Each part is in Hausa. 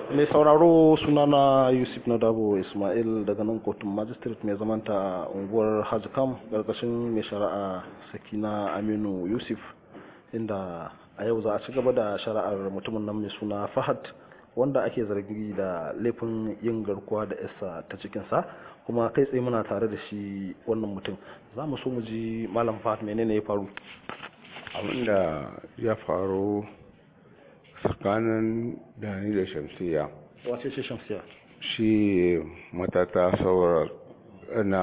mai sauraro sunana yusuf nadabo ismail daga nan kotun magistrate mai zamanta a unguwar hajjikam ƙarƙashin mai shari'a sakina aminu yusuf inda a yau za a ci gaba da shari'ar mutumin nan mai suna fahad wanda ake zargi da laifin yin garkuwa da yasa ta cikinsa kuma kai tsaye muna tare da shi wannan mutum za mu so mu ji malam fahad menene ya faru abinda ya faru tsakanin dani da shamsiya wace ce shamsiya shi matata saura na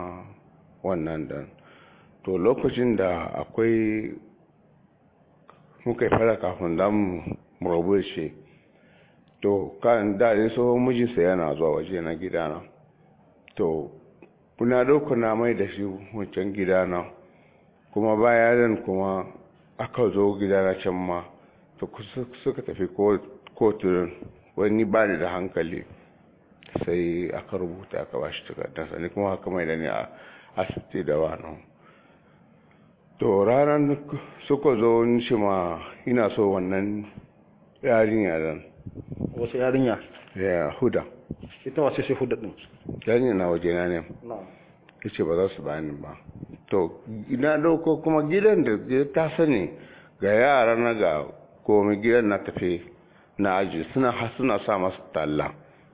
wannan dan to lokacin da akwai muka yi fara kafin damu murabu shi to kan daɗin tsohon mijinsa yana zuwa waje na gidana to kuna dauka na mai da shi wancan gidana kuma bayan kuma aka zo gidana can ma to suka tafi kotun wani ba da hankali sai aka rubuta aka ba shi takardarsa ni kuma haka mai da ni a asibiti da wani to ranar suka zo nishi ma ina so wannan yarinya dan wace yarinya ya huda ita wace ce huda din yarinya na waje na ne ya ce ba za su bani ba to ina dauko kuma gidan da ta sani ga yara na ga komai gidan na tafi na aji suna suna sa masu talla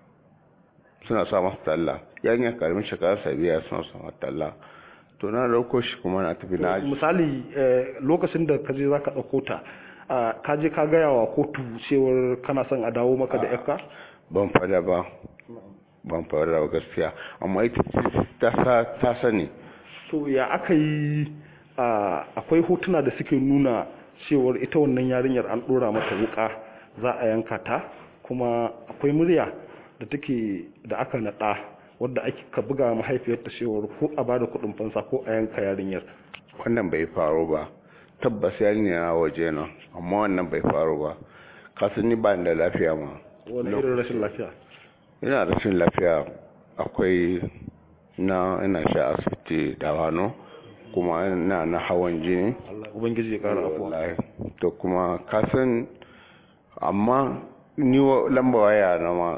suna sa masu talla yanya karamin shekara sabiya suna sa masu talla to na dauko shi kuma na tafi na aji misali lokacin da kaje zaka dauko ta ka je ka gaya wa kotu cewar kana son a dawo maka da yakka ban fada ba ban fada ba gaskiya amma ita ta sani to ya aka yi akwai hotuna da suke nuna cewar ita wannan yarinyar an dora mata wuka za a yanka ta kuma akwai murya da take da aka nada wadda ake ka buga mahaifiyarta cewar ko a bada kudin fansa ko a yanka yarinyar wannan bai faru ba tabbas yarinya na waje nan amma wannan bai faru ba kasan ni ba da lafiya ma wani irin rashin lafiya ina rashin lafiya akwai na ina sha asibiti da wano kuma ina na hawan jini ubangiji ya kara afuwa to kuma kasan amma ni lamba waya na ma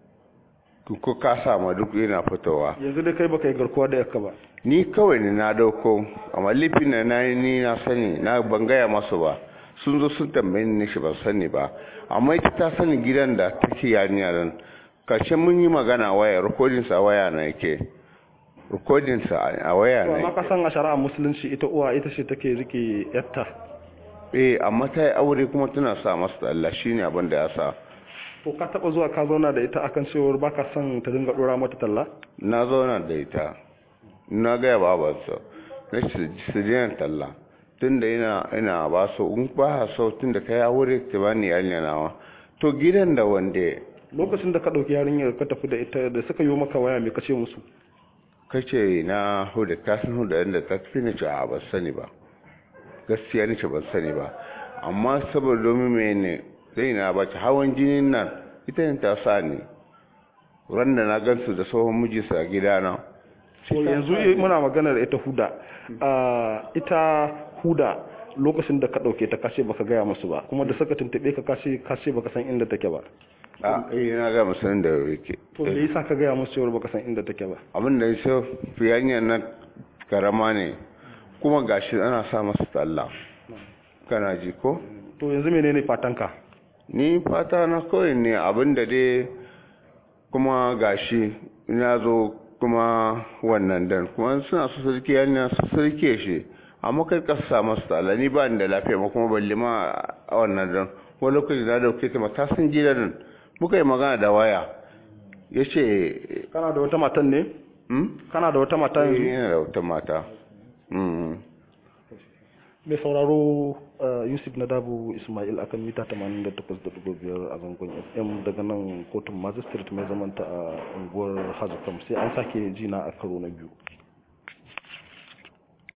ko ka sama duk yana fitowa yanzu dai kai baka yi garkuwa da yakka ba ni kawai ne na dauko amma lifin na na ni na sani na ban gaya masu ba sun zo sun tambaye ni shi ban sani ba amma ita ta sani gidan da take yarinya nan karshen mun yi magana waya recording sa waya na yake recording sa a waya na amma ka san a shari'a musulunci ita uwa ita ce take rike yatta eh amma ta yi aure kuma tana sa masa Allah shine abin da ya sa to ka taba zuwa ka zauna da ita akan cewar baka son ta dinga dora mata talla na zauna da ita na gaya babansa na su jiyan talla tun da ina ina ba su in ba so tun da ka ya wuri ta ba ni yarinya nawa to gidan da wanda lokacin da ka dauki yarinyar ka tafi da ita da suka yi maka waya me kace musu kace na huda ka san huda inda ta tafi ne ce a ban sani ba gaskiya ne ce ban sani ba amma saboda domin mene zai na ba ta hawan jinin nan ita ne ta sa ni ran da na gansu da tsohon mijinsa a gidana yanzu muna maganar ita huda ita huda lokacin da ka dauke ta kashe baka gaya musu ba kuma da suka tuntube ka kashe kashe baka san inda take ba a eh na ga musan da yake to me yasa ka gaya musu cewa baka san inda take ba abin da yaso fiyanya nan karama ne kuma gashi ana sa masa talla kana ji ko to yanzu menene fatanka ni fata na kawai ne abin da dai kuma gashi ina zo kuma wannan dan kuma suna su sarki yana su sarki shi amma kai ka sa masu tsala ni ba ni da lafiya ma kuma balle ma a wannan dan wani lokaci na dauke ta mata sun gida nan muka yi magana da waya ya ce kana da wata matan ne kana da wata mata yanzu yana da wata mata mai sauraro yusuf na dabu ismail akan mita 88.5 a zangon fm daga nan kotun magistrate mai zamanta a unguwar hajjikam sai an sake jina a karo na biyu